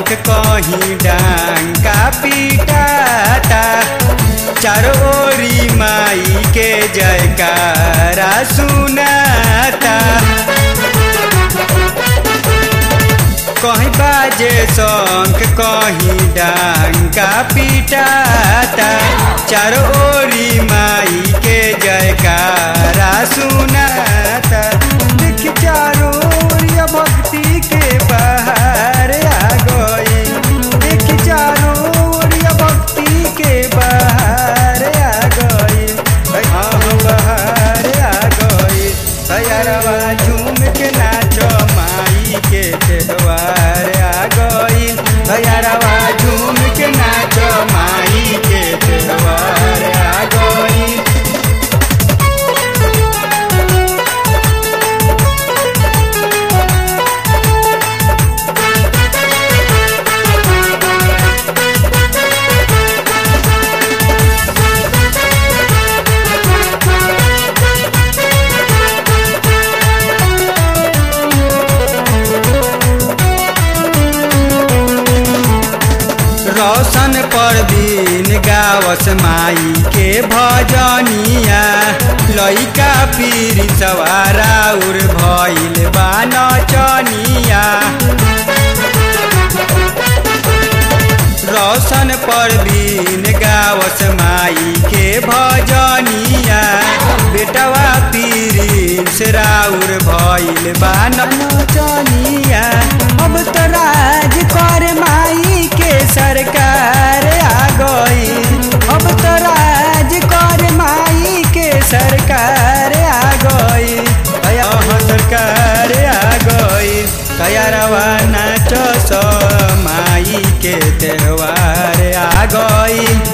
शौक कहीं डांका पीटाता चारों ओरी माई के जयकारा सुनाता कहीं बाजे शंख कहीं डांका पीटाता चारों ओरी माई के जयकारा सुनाता देख चारों ओरिया भक्ति के बाहर आ गई देख चारों ओरिया भक्ति के बाहर आ गई हाँ बाहर आ गई सयारवा झूम के नाचो माई के त्योहार आ गई सयारवा झूम के नाचो माई के त्योहार आ गई रोशन परवीन गावस माई के भजनिया लइका पीर सवारा उर भइल बा नचनिया रोशन परवीन गावस माई के भजनिया बेटवा पीर से राउर भइल बा नचनिया अब तो राज कर माई के सरकार आ गई अब तो राज कर माई के सरकार आ गई अया सरकार आ गई तैयारवा नाचो सो माई के त्योहार आ गई